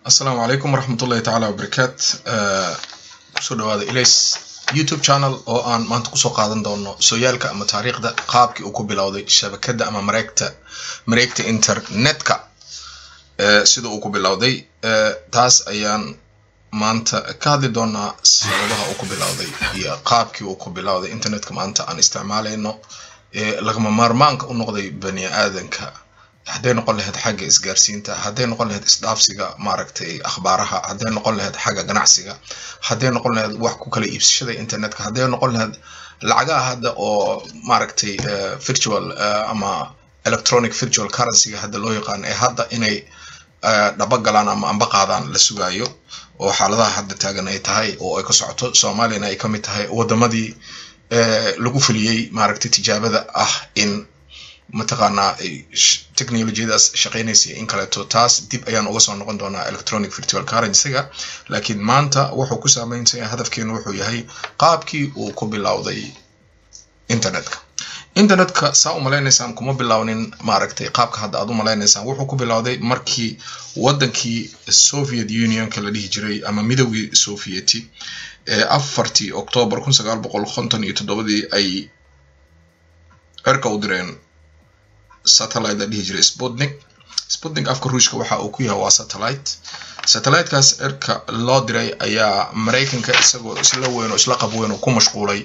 asalaamu calaykum waraxmatullahi tacaala wabarakaat kusoo dhawaada ilays youtube channel oo aan maanta kusoo qaadan doono sooyaalka ama taariikhda qaabkii uu ku bilowday shabakadda ama mareegta mareegta internetka sida uu ku bilowday taas ayaan maanta ka hadli doonaa sababaha uu ku bilowday iyo qaabkii uu ku bilowday internetka maanta aan isticmaalayno lagama maarmaanka u noqday bani aadanka hadday noqon lahayd xagga isgaarsiinta hadday noqon lahayd isdhaafsiga maaragtay akhbaaraha hadday noqon lahayd xagga ganacsiga hadday noqon lahayd wax ku kala iibsashada internetka hadday noqon lahayd lacagaha hadda oo maaragtay virtual ama electronic virtual currencyga hadda loo yaqaan ee hadda inay dhaba galaan ama amba qaadaan la sugaayo oo xaaladaha hadda taagan ay tahay oo ay ka socoto soomaaliyana ay kamid tahay wadamadii lagu fuliyey maaragtay tijaabada ah in mataqaanaa technologiyadaas shaqeynaysa in kaleeto taas dib ayaan uga soo noqon doonaa electronic virtual currencyga laakiin maanta wuxuu ku saameynaya hadafkeenu wuxuu yahay qaabkii uu ku bilowday internetka internetka saa u malaynaysaan kuma bilownin maaragtay qaabka hadda aad u malaynaysaan wuxuu ku bilowday markii wadankii soviet unionka la dhihi jiray ama midowgii sovieti ee afartii octoobar kun sagaal boqol konton iyo toddobadii ay cirka u direen satellite la dhihi jiray sputnik sputnik afka ruushka waxa uu ku yahay waa satellite satellitekaas cirka loo diray ayaa maraykanka isagoo isla weyn oo isla qab weyn oo ku mashquulay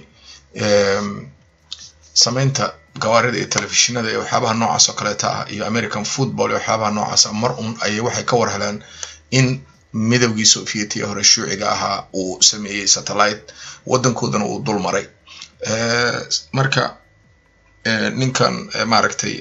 sameynta gawaarida iyo telefishinada iyo waxyaabaha noocaas oo kaleeta ah iyo american football iyo waxyaabaha noocaas ah mar un ayay waxay ka war heleen in midowgii sovietiya hore shuuciga ahaa uu sameeyey satellite waddankoodana uu dul maray marka ninkan maaragtay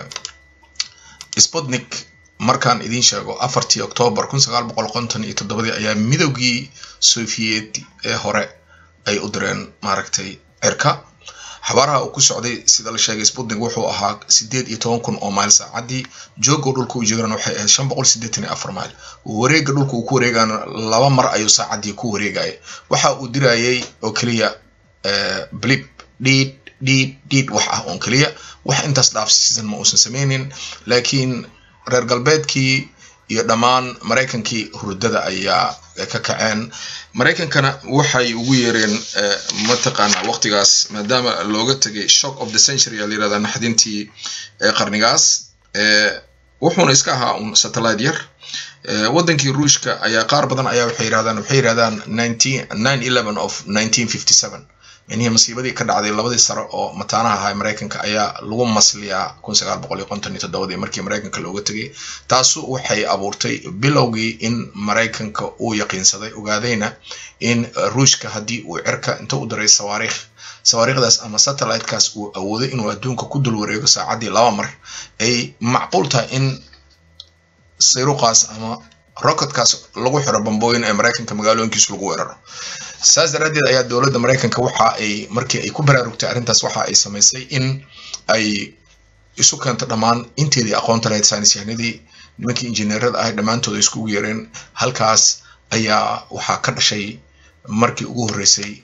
sputnik markaan idiin sheego afartii octoobar kun sagaal boqol konton iyo toddobadii ayaa midowgii sovieti ee hore ay u direen maaragtay cirka xabaaraha uu ku socday sida la sheegay sputnik wuxuu ahaa sideed iyo toban kun oo mayl saacadii joogo dhulka u jeedana waxay ahayd shan boqol sideetan iyo afar mayl wareega dhulka uu ku wareegana laba mar ayuu saacadii ku wareegaya waxa uu dirayay oo keliya blip dhiid dhiid dhiid wax ah oon keliya wax intaas dhaafsiisan ma uusan sameynin laakiin reer galbeedkii iyo dhammaan maraykankii hurdada ayaa ka kaceen maraykankana waxay ugu yeereen mataqaana waqtigaas maadaama looga tegay shock of the century aa layirahdaa naxdintii qarnigaas wuxuuna iska ahaa un satellite yar wadankii ruushka ayaa qaar badan ayaa waxay yirahdaan waxay yirahdaan nineteen nine eleven of nineteen fifty seven minihii masiibadii ka dhacday labadii sare oo mataanaha ahaa maraykanka ayaa lagu masliyaa kun sagaal boqol iyo konton iyo toddobadii markii maraykanka looga tegay taasu waxay abuurtay bilowgii in maraykanka uu yaqiinsaday ogaadayna in ruushka haddii uu cirka inta u diray sawaariikh sawaariikhdaas ama satellitekaas uu awooday inuu adduunka ku dul wareego saacaddii laba mar ay macquul tahay in sayruqaas ama rocketkaas lagu xiro bambooyin ee maraykanka magaalooyinkiisu lagu weeraro saas daraaddeed ayaa dowladda maraykanka waxa ay markii ay ku baraarugtay arrintaas waxa ay samaysay in ay isu keento dhammaan inteedii aqoonta lahayd saynisyahanadii nimankii injineerada ahay dhammaantooda iskugu yeereen halkaas ayaa waxaa ka dhashay markii ugu horreysay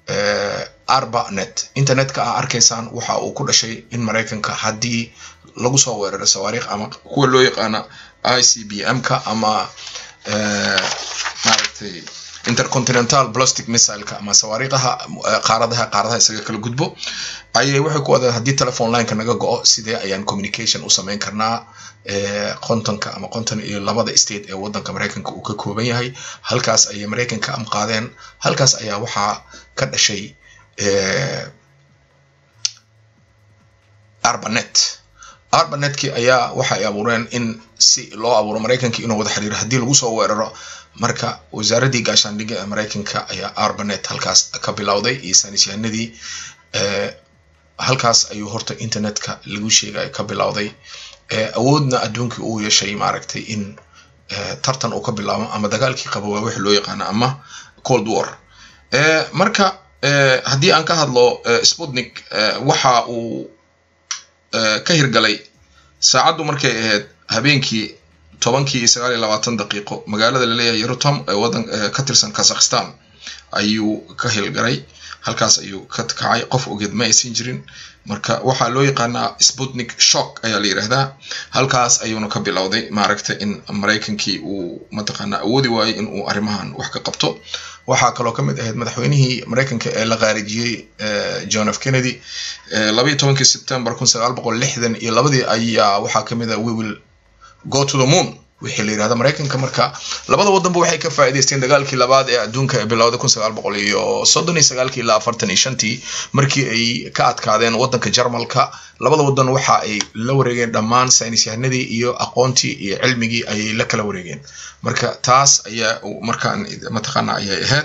arbanet internetka a arkaysaan waxa uu ku dhashay in maraykanka haddii lagu soo weeraro sawaariikh ama kuwa loo yaqaana i c b m ka ama maaragtay intercontinental plastic missileka ama sawaariiqaha qaaradaha qaaradaha isaga kala gudbo ayay waxay ku wadaan haddii telephone lineka naga go-o sidee ayaan communication u sameyn karnaa qontonka ama qonton iyo labada state ee wadanka maraykanka uu ka kooban yahay halkaas ayay maraykanka amqaadeen halkaas ayaa waxaa ka dhashay arbanet arbanetkii ayaa waxay abuureen in si loo abuuro maraykanka inuu wada xiriiro haddii lagu soo weeraro marka wasaaraddii gaashaandhigga ee maraykanka ayaa arbanet halkaas ka bilowday iyo saynisyahanadii halkaas ayuu horta internetka lagu sheegay ka bilowday awoodna adduunkii uu yeeshay maaragtay in tartan uu ka bilaabo ama dagaalkii qabo waa wixii loo yaqaano ama cold war marka haddii aan ka hadlo sputnik waxa uu ka hirgalay saacaddu markay ahayd habeenkii tobankii iyo sagaal iyo labaatan daqiiqo magaalada laleeyahay yerutom ee wadan ka tirsan kazakhstan ayuu ka hilgalay halkaas ayuu ka kacay qof ogeed ma aysan jirin marka waxaa loo yaqaanaa sputnik shock ayaa la yidhaahdaa halkaas ayuuna ka bilowday maaragta in maraykankii uu mataqaanaa awoodi waayey in uu arrimahan wax ka qabto waxaa kaloo ka mid ahayd madaxweynihii maraykanka ee la qaarijiyey john f kennedy labayo tobankii september kun sagaal boqol lixdan iyo labadii ayaa waxaa kamid ah we will go to the moon wixii la yirahda maraykanka marka labada wadanba waxay ka faa'iidaysteen dagaalkii labaad ee adduunka ee bilowday kun sagaal boqol iyo soddon iyo sagaalkii ilaa afartan iyo shantii markii ay ka adkaadeen wadanka jarmalka labada wadan waxa ay la wareegeen dhammaan saynis yahanadii iyo aqoontii iyo cilmigii ayay la kala wareegeen marka taas ayaa markaan mataqaana ayay ahayd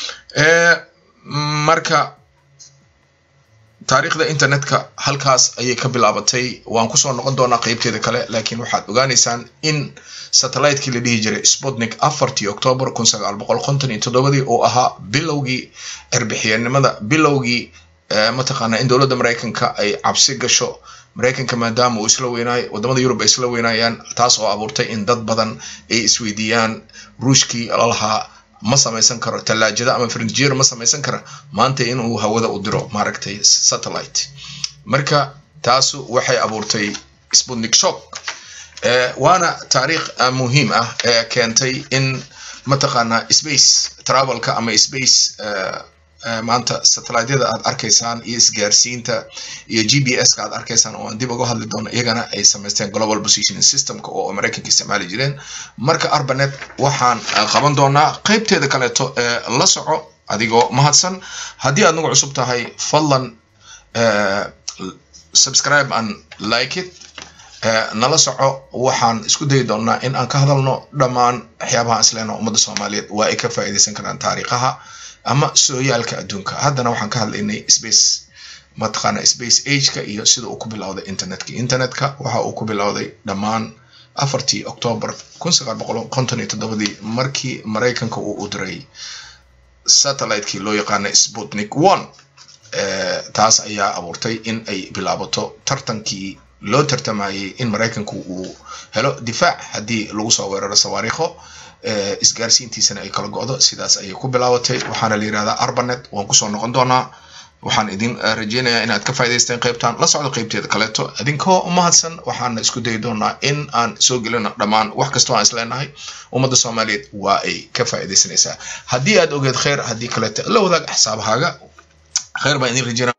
marka taariikhda internetka halkaas ayay ka bilaabatay waan kusoo noqon doonaa qeybteeda kale laakiin waxaad ogaaneysaan in satellite-kii la dhihi jiray sputnik afartii octoobar kun sagaal boqol konton iyo toddobadii oo ahaa bilowgii erbixiyanimada bilowgii mataqaana in dowladda maraykanka ay cabsi gasho maraykanka maadaama uu isla weynaayo wadamada yurub ay isla weynaayaan taas oo abuurtay in dad badan ay isweydiiyaan ruushkii lalahaa ma samaysan karo tallaajada ama furniture ma samaysan kara maanta inuu hawada u diro maaragtay satellite marka taasu waxay abuurtay sputnik shock waana taariikh muhiim ah ee keentay in mataqaanaa space travelka ama space maanta satelliteyada aad arkaysaan iyo isgaarsiinta iyo g b s ka aad arkaysaan oo aan dib uga hadli doono iyagana ay samaysteen global positioning systemka oo maraykanka isticmaali jireen marka arbanet waxaan qaban doonaa qeybteeda kaleeto ee la soco adigoo mahadsan haddii aad nagu cusub tahay fadlan subscribe and like it nala soco waxaan isku dayi doonaa in aan ka hadalno dhammaan waxyaabaha isleeno ummadda soomaaliyeed waa ay ka faa'iidaysan karaan taariikhaha ama sooyaalka adduunka haddana waxaan ka hadlaynay space mataqaana space ageka iyo sida uu ku bilowday internetka internetka waxa uu ku bilowday dhammaan afartii octoobar kun sagaal boqol konton iyo toddobadii markii maraykanka uu u diray satellite-kii loo yaqaanay sputnik one taas ayaa abuurtay in ay bilaabato tartankii loo tartamayay in maraykanku uu helo difaac haddii lagu soo weeraro sawaariikho isgaarsiintiisana ay kala go-do sidaas ayay ku bilaabatay waxaana la yirahdaa arbanet waan kusoo noqon doonaa waxaan idin rajeynayaa inaad ka faa'idaysteen qaybtan la socdo qaybteeda kaleeto idinkoo mahadsan waxaana isku dayi doonaa in aan soo gelino dhammaan wax kastoo aan isleenahay ummadda soomaaliyeed waa ay ka faa'iidaysanaysaa haddii aad ogeed kheyr haddii kaleeto la wadaag axsaabahaaga kheyr baan idin rajeynaya